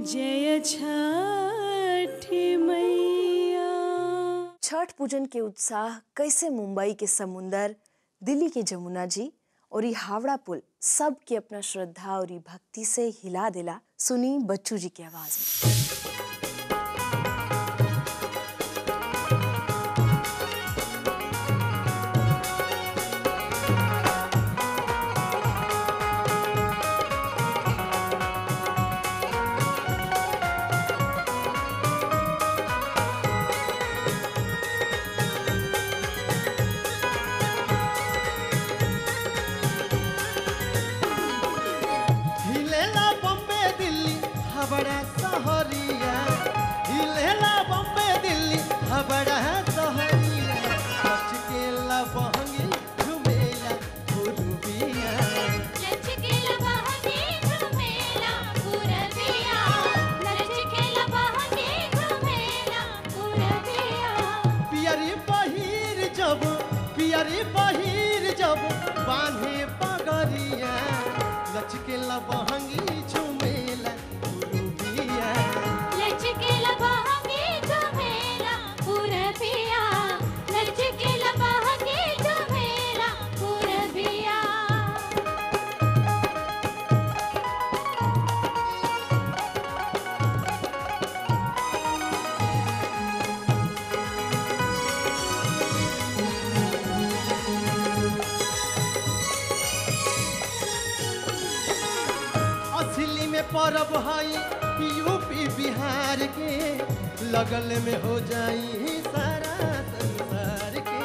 जय छठी मैया छठ पूजन के उत्साह कैसे मुंबई के समुंदर दिल्ली के जमुना जी और ये हावड़ा पुल सब के अपना श्रद्धा और ये भक्ति से हिला दिला सुनी बच्चू जी की आवाज में हिलेला बम्बे दिल्ली हबड़ा सहरिया हिलेला बम्बे दिल्ली हबड़ा सहरिया लचकेला बहंगी झुमेला गुरुबिया लचकेला बहंगी झुमेला पुरबिया लचकेला बहंगी झुमेला पुरबिया पियरी पहिर जब पियरी पहिर जब बांधे पगरिया लचकेला बहंगी झुमेला गुरुबिया लचकेला बहंगी झुमेला पुरबिया लचकेला बहंगी झुमेला पुरबिया असली में परब हई यूपी बिहार के लगल में हो जाई सारा संसार के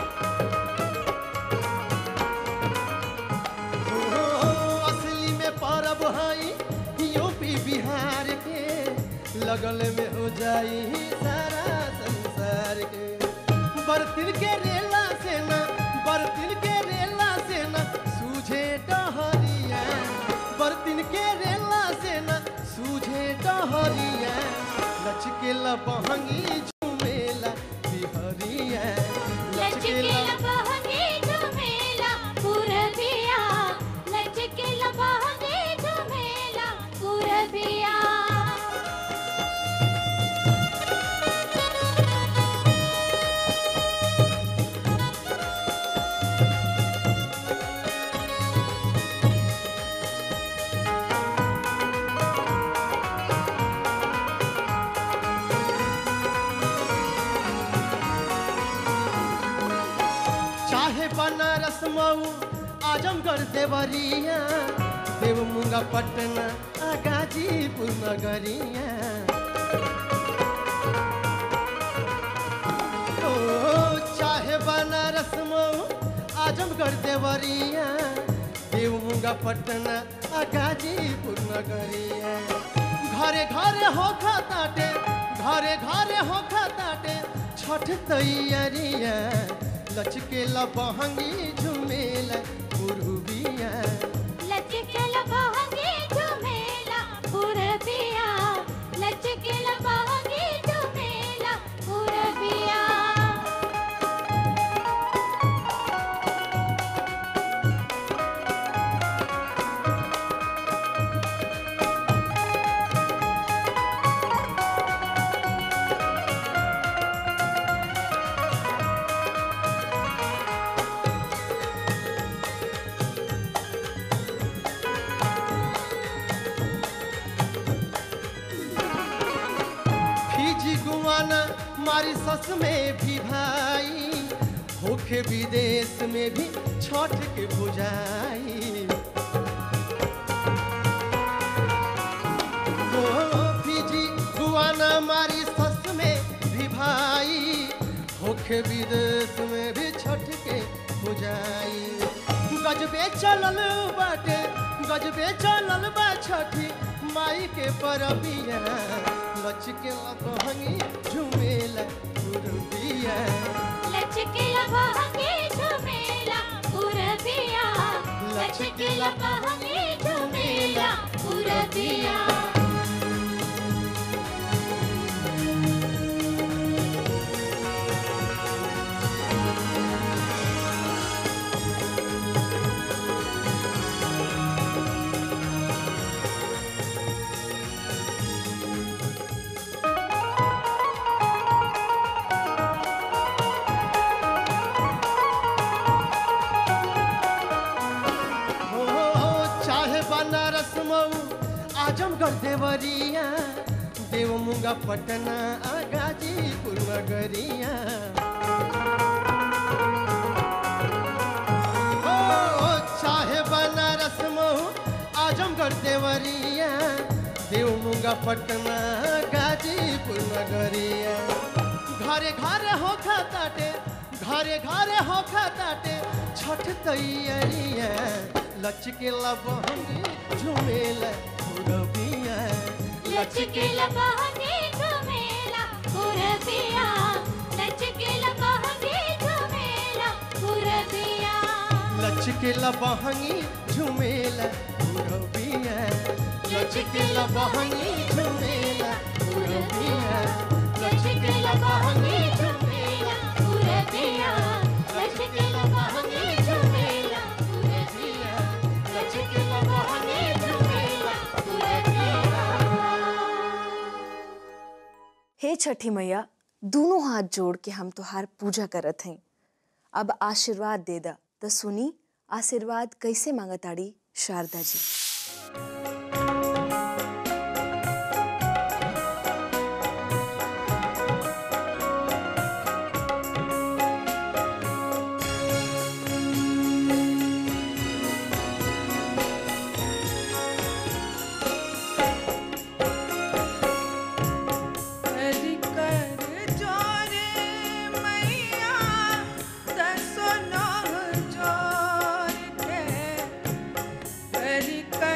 ओ, असली में परब हई यूपी बिहार के लगल में हो जाई सारा संसार के बर्तिल के रेला से न बर्तिल के रेला से न सूझे डहरिया बर्तिन के रेला से न सूझे डहरिया लचकेला बहंगी झुमेला बिहरिया लचकेला बहंगी झुमेला पुरबिया लचकेला बहंगी झुमेला पुरबिया चाहे बनारस मऊ आजमगढ़ देवरिया देवमुंगा पटना आ गाजीपुर नगरिया ओ चाहे बनारस मऊ आजमगढ़ देवरिया देवमुंगा पटना आ गाजीपुर नगरिया घरे घरे हो ताटे घरे घरे हो ताटे छठ तैयारिया लचकेला बहंगी झुमेला पुरुबिया लचकेला बहंगी झुमेला पुरबिया लचकेला बहंगी झुमेला पुरबिया फीजी गुआना मारी सस में भी भाई होखे विदेश में भी छठ के बुझाई ओ फीजी गुआना मारी सस में भी भाई होखे विदेश में भी छठ के बुझाई गजबे चलल बाटे गजबे चलल बा छठी माई के परबिया लचके बहंगी झुमेला पुरबिया लचकेला बहंगी झुमेला पुरबिया लचकेला बहंगी झुमेला पुरबिया आजमगढ़ देवरिया देव मुंगा पटना आ गाजीपुर नगरिया ओ चाहे बनारस मऊ आजमगढ़ देवरिया देव मुंगा पटना गाजीपुर नगरिया घरे घरे हो खाताटे घरे घरे हो खाताटे छठ तैयारिया लचके लबहनी झुमेला रबिया लचकीला बहंगी झुमेला पुरबिया लचकीला बहंगी झुमेला पुरबिया लचके लबहनी झुमेला रबिया लचके लबहनी झुमेला रबिया लचकीला बहंगी झुमेला पुरबिया लचकीला बहंगी झुमेला पुरबिया लचकीला बहंगी झुमेला पुरबिया हे छठी मैया दोनों हाथ जोड़ के हम तुहार पूजा करत हैं अब आशीर्वाद दे दा तो सुनी आशीर्वाद कैसे मांगताड़ी शारदा जी कर कर जोरे मैया दसो नौ जोर के कर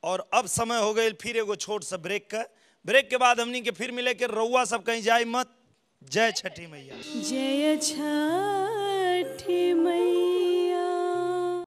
और अब समय हो गई फिर एगो छोट सा ब्रेक का ब्रेक के बाद हमनी के फिर मिले के रउआ सब कहीं जाए मत जय छठी मैया जय छठी मैया